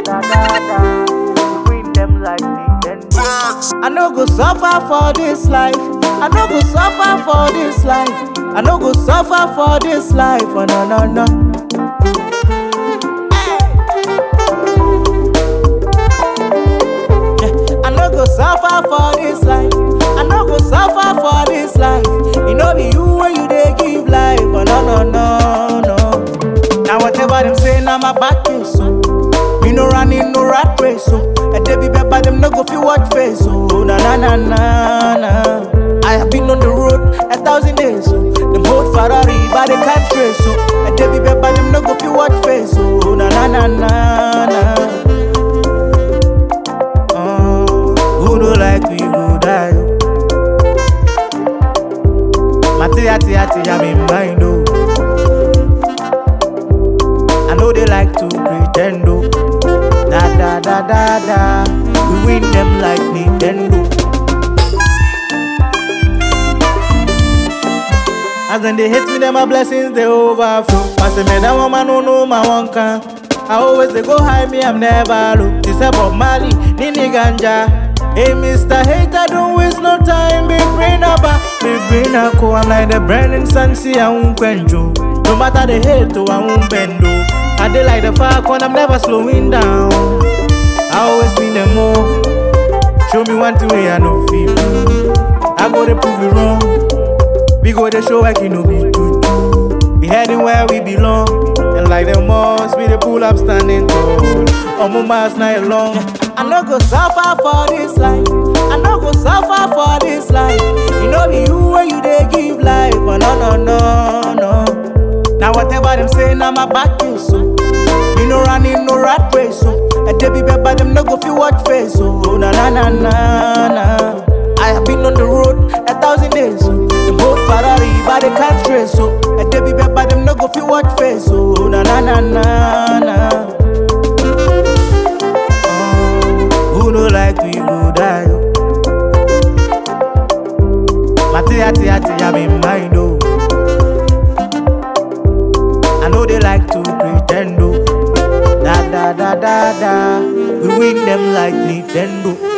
da da da. We win them like Nintendo. I no go suffer for this life. I no go suffer for this life. I no go suffer for this life. Oh, no, no, no. Yeah, I no go suffer for this life. I no go suffer for this life. You know be you when you dey give life. Oh, no, no, no, no. Now whatever them say, now my back is so. Me no running no rat race, so a day be better them no go feel what face, so na na na na na. I have been on the road a thousand days, so them hold Ferrari but they can't trace, so a day be better them no go feel what face, so na na na na na. Uh, who do like we go die? Mati ati ati I'm in mind, oh. I know they like to pretend, oh. Da da da da da. We win them like Nintendo. As then they hate me, then my blessings they overflow. I say, man, that woman no know my one can. I always they go high, me I'm never low. This about Mali, Nini Ganja. Hey, Mr. Hater, don't waste no time. Big brain up, big brain up. I'm like the Brandon Sansi, I won't quencho. No matter the hate, oh, I won't bend. oh. I dey like the falcon, I'm never slowing down. I always win them more. Show me one thing way I no feel. I go to prove it wrong. We go to show like you know be true. We heading where we belong. And like the most, we the pull up standing tall. On my miles night long. I no go suffer for this life. I no go suffer for this life. You know be you when you dey give life. Oh no no no no. Now whatever them say, now my back is so. You no running no rat race, so a day be better them no go feel what face, so na na na na na. I have been on the road a thousand days, so them hold Ferrari but they can't trace, so a day be better them no go feel what face, so na na na na na. Oh, who no like we go die? oh. Mati ati ati I'm in mind, oh. I know they like to pretend, oh. Da da da da da. We win them like Nintendo.